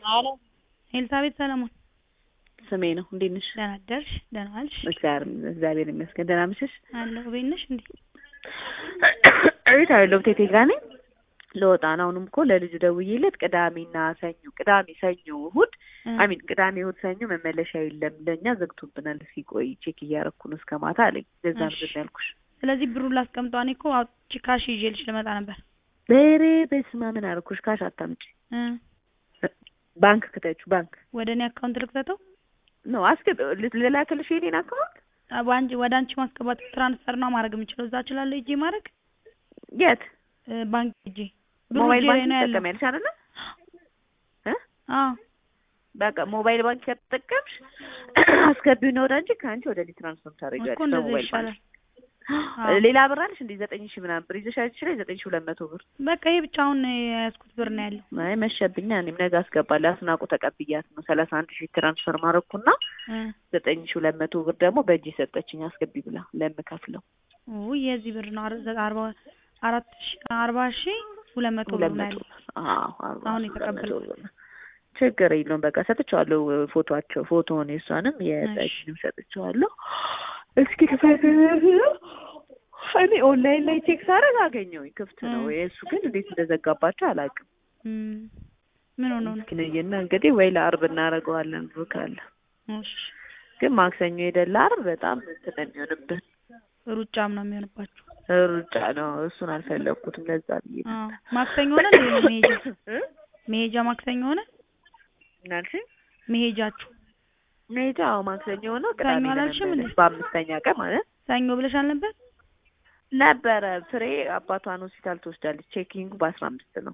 አሎ ኤልሳቤጥ ሰለሞን ስሜ ነው። እንዴት ነሽ? ደህና አደርሽ? ደህና ዋልሽ? እግዚአብሔር እግዚአብሔር ይመስገን። ደህና ምሽሽ? አለሁ። ቤት ነሽ እንዴ? እቤት አይደለሁም ቴቴ ጋር ነኝ። ለወጣ ነው። አሁንም እኮ ለልጁ ደውዬለት ቅዳሜና ሰኞ ቅዳሜ፣ ሰኞ፣ እሑድ አሚን ቅዳሜ፣ እሑድ፣ ሰኞ መመለሻ የለም ለእኛ ዘግቶብናል። እስኪ ቆይ ቼክ እያረኩ ነው እስከ ማታ አለኝ። ለዛ እሺ። ምንድን ነው ያልኩሽ። ስለዚህ ብሩን ላስቀምጠው። እኔ እኮ አውጥቼ ካሽ ይዤልሽ ልመጣ ነበር። በሬ በስመ አብ ምን አደረኩሽ? ካሽ አታምጪ። እ ባንክ ክተቹ ባንክ ወደ እኔ አካውንት ልክተተው? ነው አስገብ ልላክልሽ የኔን አካውንት በአንቺ ወደ አንቺ ማስገባት ትራንስፈር ነው ማድረግ የምችለው። እዛ እችላለሁ ሂጄ ማድረግ የት እ ባንክ ሂጄ ብሩ ሞባይል እጄ ላይ ባንክ ነው ያለው። ትጠቀሚያለሽ አይደለ? እ አዎ በቃ ሞባይል ባንክ ከተጠቀምሽ አስገቢው ነው ወደ አንቺ ከአንቺ ወደ እኔ ትራንስፈር እኮ ታደርጊያለሽ እንደዛ በሞባይል ይሻላል። ባንክ። አዎ። ሌላ ብር አለሽ እንዴ? ዘጠኝ ሺህ ምናምን ብር ይዘሽ አይችልሽ? ዘጠኝ ሺህ ሁለት መቶ ብር በቃ ይሄ ብቻ አሁን የያዝኩት ብር ነው ያለው። አይ መሸብኛ። እኔም ነገ አስገባለሁ። አስናቁ ተቀብያት ነው ሰላሳ አንድ ሺህ ትራንስፈር ማድረግኩና እ ዘጠኝ ሺህ ሁለት መቶ ብር ደግሞ በእጅ ሰጠችኝ አስገቢ ብላ ለምከፍለው ውይ የዚህ ብር ነው አረ- አርባ አራት ሺ አርባ ሺ ሁለት መቶ ብር ሁለት ነው መቶ ያለው። ብር አዎ አርባ አሁን ሺህ ሁለት መቶ የተቀበልኩት። ብር። ችግር የለውም በቃ ሰጥቼዋለሁ። ፎቶቸው ፎቶውን የእሷንም የጠጅንም ሰጥቼዋለሁ። እስኪ ክፈት እኔ ኦንላይን ላይ ቼክ ሳደርግ አገኘሁኝ ክፍት ነው። እ። የእሱ ግን እንዴት እንደዘጋባቸው አላውቅም። እም፣ ምን ሆኖ ነው? እስኪ ነይና እንግዲህ ወይ ለአርብ እናደርገዋለን ብሎ ካለ እሺ ግን ማክሰኞ ሄደን ለአርብ በጣም እንትን ነው የሚሆንብን ሩጫም ነው የሚሆንባችሁ። ሩጫ ነው። እሱን አልፈለግኩትም ለዛ ብዬ ነው። አዎ ማክሰኞ ሆነ እንዴ መሄጃ? እ? መሄጃ ማክሰኞ ሆነ ምን አልሽኝ? መሄጃችሁ? መሄጃ አዎ ማክሰኞ ሆነው ቅዳሜ ሰኞ አላልሽም ለመመለስ እንዴ? በአምስተኛ ቀን ማለት ሰኞ ብለሻል ነበር? ነበረ። ፍሬ አባቷን ሆስፒታል ትወስዳለች። ቼኪንግ በአስራ አምስት ነው።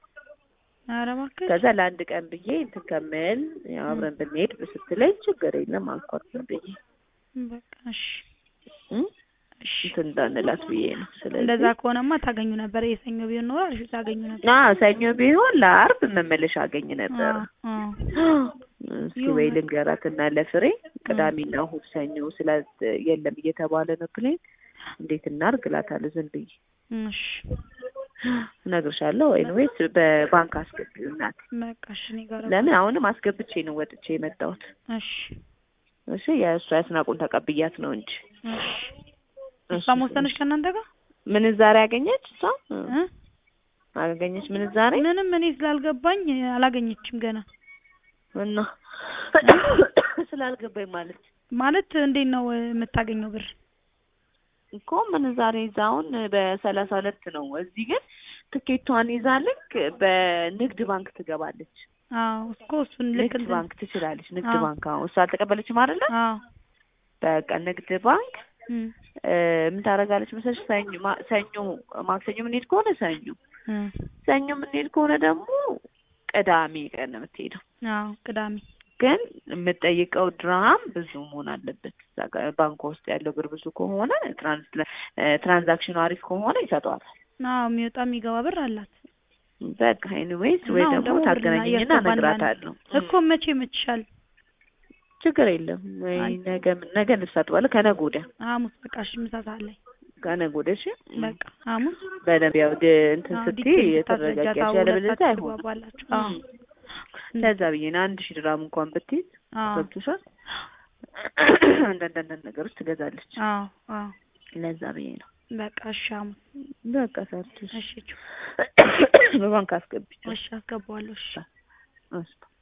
ኧረ እባክሽ ከዛ ለአንድ ቀን ብዬ እንትን ከምል ያው አብረን ብንሄድ ስትለኝ ችግር የለም አልኳት ዝም ብዬ በቃ እሺ እ? እሺ። እንትን እንዳንላት ብዬ ነው። ስለዚህ እንደዛ ከሆነማ ታገኙ ነበር። የሰኞ ቢሆን ኖሮ አሪፍ ታገኙ ነበር። አዎ ሰኞ ቢሆን ለአርብ መመለሻ አገኝ ነበር። አዎ አዎ። እስኪ ይሁን። ወይ ልንገራት እና ለፍሬ ቅዳሜና እሑድ ሰኞ ስለ የለም እየተባለ ነው ፕሌን እንዴት እናርግ እላታለሁ ዝም ብዬ እሺ እነግርሻለሁ። ኤኒዌይስ በባንክ አስገቢው እናቴ። በቃ እሺ። እኔ ጋር ለምን አሁንም አስገብቼ ነው ወጥቼ የመጣሁት። እሺ እሺ የእሷ ያስናቁን ተቀብያት ነው እንጂ እሺ። እሺ፣ እሷ ወሰነች ከእናንተ ጋር ምንዛሬ አገኘች እሷ እ? እ? አገኘች ምንዛሬ ምንም እኔ ስላልገባኝ አላገኘችም ገና። እና ስላልገባኝ ማለት ማለት እንዴት ነው የምታገኘው ብር? እኮ ምንዛሬ ይዛ አሁን በሰላሳ ሁለት ነው። እዚህ ግን ትኬቷን ይዛ ልክ በንግድ ባንክ ትገባለች። አዎ እኮ እሱን ልክ ንግድ እንትን- ባንክ ትችላለች። ንግድ አዎ። ባንክ አሁን እሷ አልተቀበለችም አይደለ? አዎ በቃ ንግድ ባንክ እም፣ እ፣ ምን ታደርጋለች መሰለሽ? ሰኞ ማ- ሰኞ ማክሰኞ የምንሄድ ከሆነ ሰኞ እም፣ ሰኞ የምንሄድ ከሆነ ደግሞ ቅዳሜ ቀን ነው የምትሄደው። አዎ ቅዳሜ ግን የምጠይቀው ድራም ብዙ መሆን አለበት። እዛ ጋር ባንክ ውስጥ ያለው ብር ብዙ ከሆነ ትራንስ እ፣ ትራንዛክሽኑ አሪፍ ከሆነ ይሰጠዋታል። አዎ የሚወጣ የሚገባ ብር አላት በቃ ኤኒዌይስ ወይ አሁን ደግሞ ደግሞ ብር ታገናኘኝና እያስገባን እነግራታለሁ። እኮ መቼ ይመችሻል? ችግር የለም ወይ አይ። ነገ ነገ ልብስ አጥባለሁ። ከነገ ወዲያ ሐሙስ በቃ እሺ፣ ምሳ ሰዓት ላይ ከነገ ወዲያ እሺ። በቃ ሐሙስ በደንብ ያው ድ- እንትን አዎ፣ ስትይ ዲቴል የተረጋጋች ታስረጃት፣ ያለበለዚያ ሁለታችሁ አይሆንም። ትግባባላችሁ። አዎ ለዛ ብዬ ነው አንድ ሺህ ድራም እንኳን ብትይዝ አዎ ገብቶሻል። አንዳንድ አንዳንድ ነገሮች ትገዛለች። አዎ አዎ ለዛ ብዬ ነው በቃ እሺ፣ ሐሙስ በቃ ሰርተሽ እሺ፣ ቹ- በባንክ አስገብቼ እሺ አስገባዋለሁ። እሺ እሺ